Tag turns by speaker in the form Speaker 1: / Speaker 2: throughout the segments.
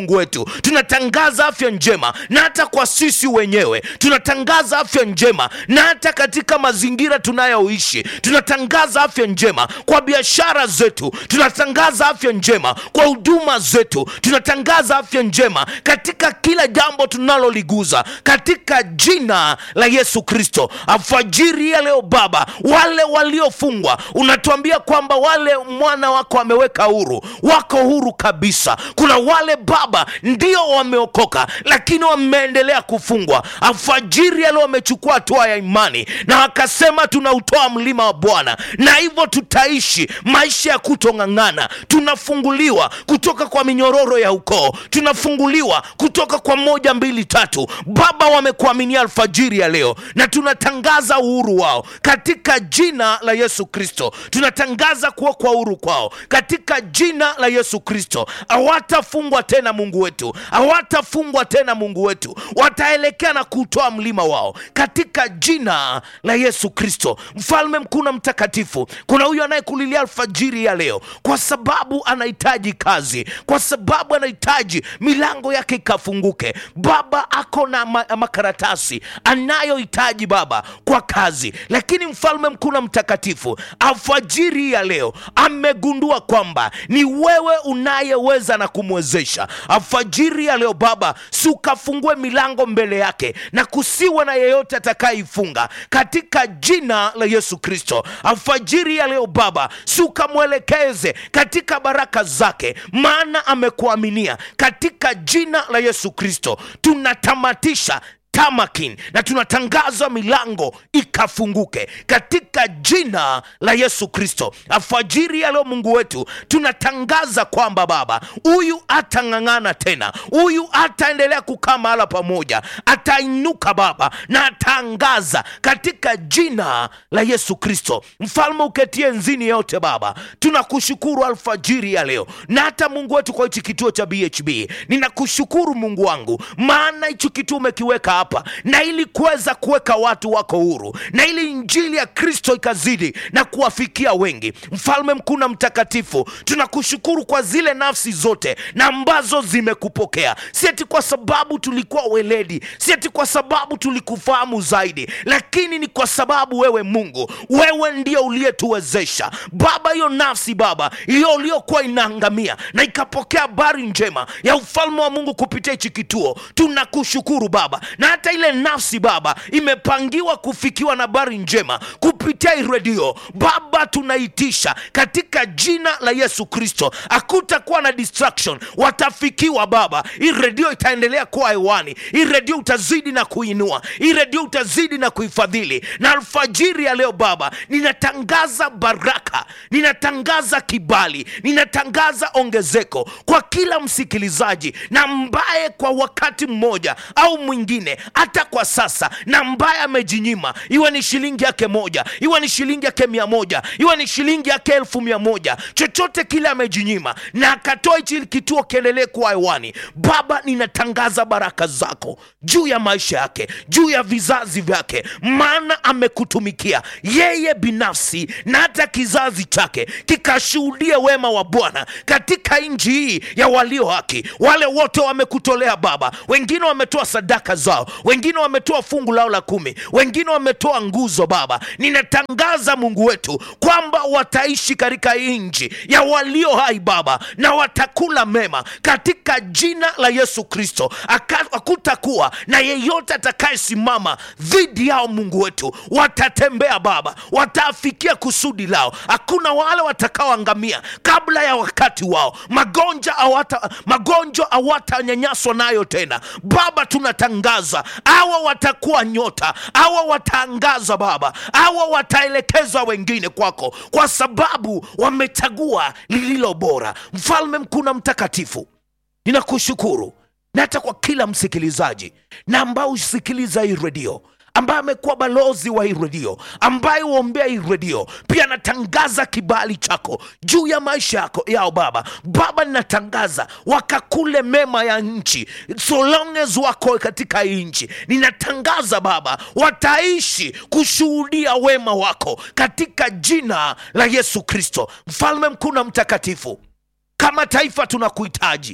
Speaker 1: Mungu wetu tunatangaza afya njema na hata kwa sisi wenyewe tunatangaza afya njema na hata katika mazingira tunayoishi tunatangaza afya njema kwa biashara zetu tunatangaza afya njema kwa huduma zetu tunatangaza afya njema katika kila jambo tunaloliguza katika jina la yesu kristo alfajiri ya leo baba wale waliofungwa unatuambia kwamba wale mwana wako ameweka huru wako huru kabisa kuna wale baba ndio wameokoka lakini wameendelea kufungwa alfajiri ya leo wamechukua hatua ya imani na wakasema tunautoa mlima wa bwana na hivyo tutaishi maisha ya kutong'ang'ana tunafunguliwa kutoka kwa minyororo ya ukoo tunafunguliwa kutoka kwa moja mbili tatu baba wamekuaminia alfajiri ya leo na tunatangaza uhuru wao katika jina la yesu kristo tunatangaza kuwa kwa uhuru kwao katika jina la yesu kristo hawatafungwa tena mungu wetu hawatafungwa tena mungu wetu wataelekea na kutoa mlima wao katika jina la yesu kristo mfalme mkuu na mtakatifu kuna huyu anayekulilia alfajiri ya leo kwa sababu anahitaji kazi kwa sababu anahitaji milango yake ikafunguke baba ako na ma- makaratasi anayohitaji baba kwa kazi lakini mfalme mkuu na mtakatifu alfajiri ya leo amegundua kwamba ni wewe unayeweza na kumwezesha alfajiri ya leo baba si ukafungue milango mbele yake na kusiwe na yeyote atakayeifunga katika jina la yesu kristo alfajiri ya leo baba si ukamwelekeze katika baraka zake maana amekuaminia katika jina la yesu kristo tunatamatisha tamakin na tunatangaza milango ikafunguke katika jina la yesu kristo alfajiri ya leo mungu wetu tunatangaza kwamba baba huyu atang'ang'ana tena huyu ataendelea kukaa mahala pamoja atainuka baba na ataangaza katika jina la yesu kristo mfalme uketie nzini yote baba tunakushukuru alfajiri ya leo na hata mungu wetu kwa hichi kituo cha bhb ninakushukuru mungu wangu maana hichi kituo umekiweka hapa na ili kuweza kuweka watu wako huru na ili injili ya kristo ikazidi na kuwafikia wengi mfalme mkuu na mtakatifu tunakushukuru kwa zile nafsi zote na ambazo zimekupokea si ati kwa sababu tulikuwa weledi si ati kwa sababu tulikufahamu zaidi lakini ni kwa sababu wewe mungu wewe ndio uliyetuwezesha baba hiyo nafsi baba iliyo uliokuwa inaangamia na ikapokea habari njema ya ufalme wa mungu kupitia hichi kituo tunakushukuru baba na hata ile nafsi baba imepangiwa kufikiwa na habari njema kupitia hii redio baba tunaitisha katika jina la yesu kristo hakutakuwa na distraction watafikiwa baba hii redio itaendelea kuwa hewani hii redio utazidi na kuinua hii redio utazidi na kuifadhili na alfajiri ya leo baba ninatangaza baraka ninatangaza kibali ninatangaza ongezeko kwa kila msikilizaji na ambaye kwa wakati mmoja au mwingine hata kwa sasa na ambaye amejinyima iwe ni shilingi yake moja iwe ni shilingi yake mia moja iwe ni shilingi yake elfu mia moja chochote kile amejinyima na akatoa hichi kituo kiendelee kuwa hewani baba ninatangaza baraka zako juu ya maisha yake juu ya vizazi vyake maana amekutumikia yeye binafsi na hata kizazi chake kikashuhudia wema wa bwana katika nchi hii ya walio haki wale wote wamekutolea baba wengine wametoa sadaka zao wengine wametoa fungu lao la kumi wengine wametoa nguzo baba ninatangaza mungu wetu kwamba wataishi katika nchi ya walio hai baba na watakula mema katika jina la yesu kristo Aka- hakutakuwa na yeyote atakayesimama dhidi yao mungu wetu watatembea baba wataafikia kusudi lao hakuna wale watakaoangamia kabla ya wakati wao magonjwa hawata magonjwa hawatanyanyaswa nayo tena baba tunatangaza awa watakuwa nyota awa wataangaza baba awa wataelekeza wengine kwako kwa sababu wamechagua lililo bora mfalme mkuu na mtakatifu ninakushukuru na hata kwa kila msikilizaji na ambao husikiliza hii redio ambaye amekuwa balozi wa hii redio ambaye huombea hii redio pia natangaza kibali chako juu ya maisha yako yao baba baba ninatangaza wakakule mema ya nchi so long as wako katika hii nchi ninatangaza baba wataishi kushuhudia wema wako katika jina la yesu kristo mfalme mkuu na mtakatifu kama taifa tunakuhitaji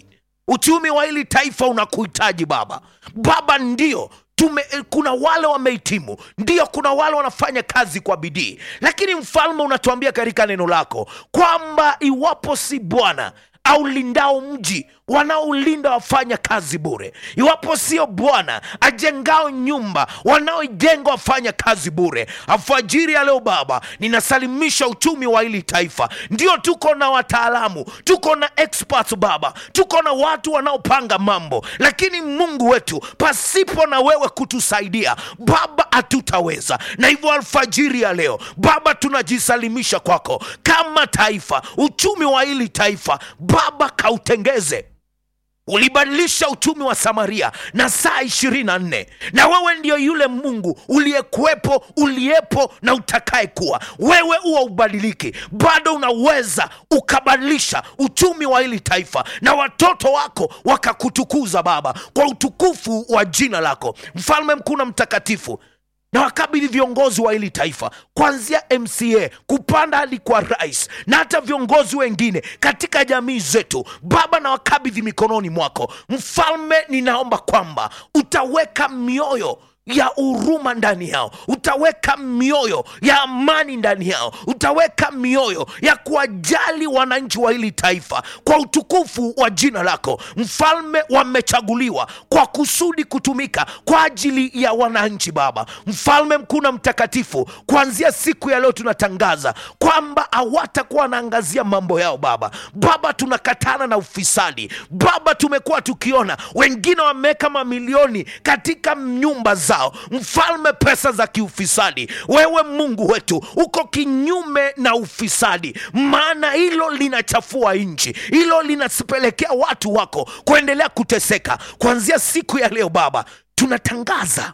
Speaker 1: uchumi wa hili taifa unakuhitaji baba baba ndio tume, kuna wale wamehitimu ndio kuna wale wanafanya kazi kwa bidii lakini mfalme unatuambia katika neno lako kwamba iwapo si bwana aulindao mji wanaolinda wafanya kazi bure iwapo sio bwana ajengao nyumba wanaoijenga wafanya kazi bure alfajiri ya leo baba ninasalimisha uchumi wa hili taifa ndio tuko na wataalamu tuko na experts baba tuko na watu wanaopanga mambo lakini mungu wetu pasipo na wewe kutusaidia baba hatutaweza na hivyo alfajiri ya leo baba tunajisalimisha kwako kama taifa uchumi wa hili taifa baba kautengeze ulibadilisha uchumi wa samaria na saa ishirini na nne na wewe ndio yule mungu uliyekuwepo uliyepo na utakaye kuwa wewe huwa ubadiliki bado unaweza ukabadilisha uchumi wa hili taifa na watoto wako wakakutukuza baba kwa utukufu wa jina lako mfalme mkuu na mtakatifu na wakabidhi viongozi wa hili taifa kuanzia mca kupanda hadi kwa rais na hata viongozi wengine katika jamii zetu baba na wakabidhi mikononi mwako mfalme ninaomba kwamba utaweka mioyo ya huruma ndani yao utaweka mioyo ya amani ndani yao utaweka mioyo ya kuwajali wananchi wa hili taifa kwa utukufu wa jina lako mfalme wamechaguliwa kwa kusudi kutumika kwa ajili ya wananchi baba mfalme mkuu na mtakatifu kuanzia siku ya leo tunatangaza kwamba hawatakuwa wanaangazia mambo yao baba baba tunakatana na ufisadi baba tumekuwa tukiona wengine wameweka mamilioni katika nyumba zao mfalme pesa za kiufisadi wewe mungu wetu uko kinyume na ufisadi maana hilo linachafua nchi hilo linapelekea watu wako kuendelea kuteseka kuanzia siku ya leo baba tunatangaza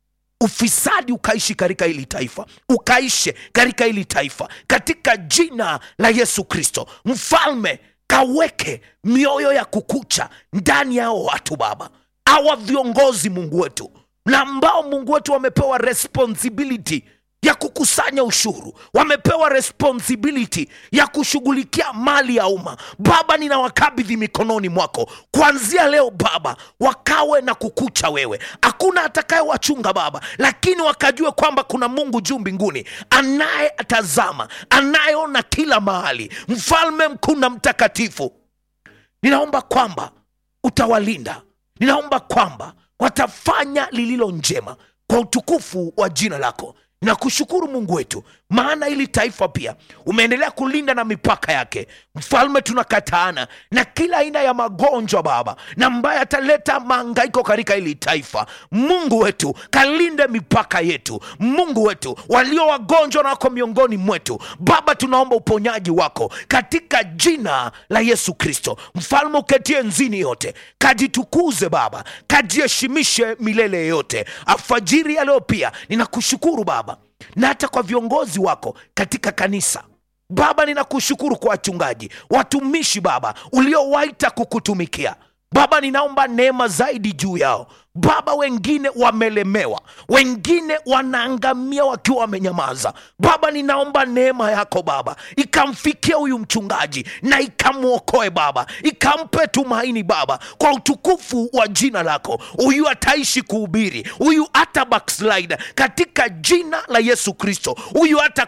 Speaker 1: ufisadi ukaishi katika hili taifa ukaishe katika hili taifa katika jina la yesu kristo mfalme kaweke mioyo ya kukucha ndani yao watu baba awa viongozi mungu wetu na ambao mungu wetu wamepewa responsibility ya kukusanya ushuru wamepewa responsibility ya kushughulikia mali ya umma baba ninawakabidhi mikononi mwako kuanzia leo baba wakawe na kukucha wewe hakuna atakayewachunga baba lakini wakajue kwamba kuna mungu juu mbinguni anayetazama anayeona kila mahali mfalme mkuu na mtakatifu ninaomba kwamba utawalinda ninaomba kwamba watafanya lililo njema kwa utukufu wa jina lako nakushukuru mungu wetu maana hili taifa pia umeendelea kulinda na mipaka yake mfalme tunakataana na kila aina ya magonjwa baba na ambaye ataleta maangaiko katika hili taifa mungu wetu kalinde mipaka yetu mungu wetu walio wagonjwa na wako miongoni mwetu baba tunaomba uponyaji wako katika jina la yesu kristo mfalme uketie nzini yote kajitukuze baba kajiheshimishe milele yote alfajiri ya leo pia ninakushukuru baba na hata kwa viongozi wako katika kanisa baba ninakushukuru kwa wachungaji watumishi baba uliowaita kukutumikia baba ninaomba neema zaidi juu yao baba wengine wamelemewa wengine wanaangamia wakiwa wamenyamaza baba ninaomba neema yako baba ikamfikia huyu mchungaji na ikamwokoe baba ikampe tumaini baba kwa utukufu wa jina lako huyu ataishi kuhubiri huyu hata backslide katika jina la yesu kristo huyu hata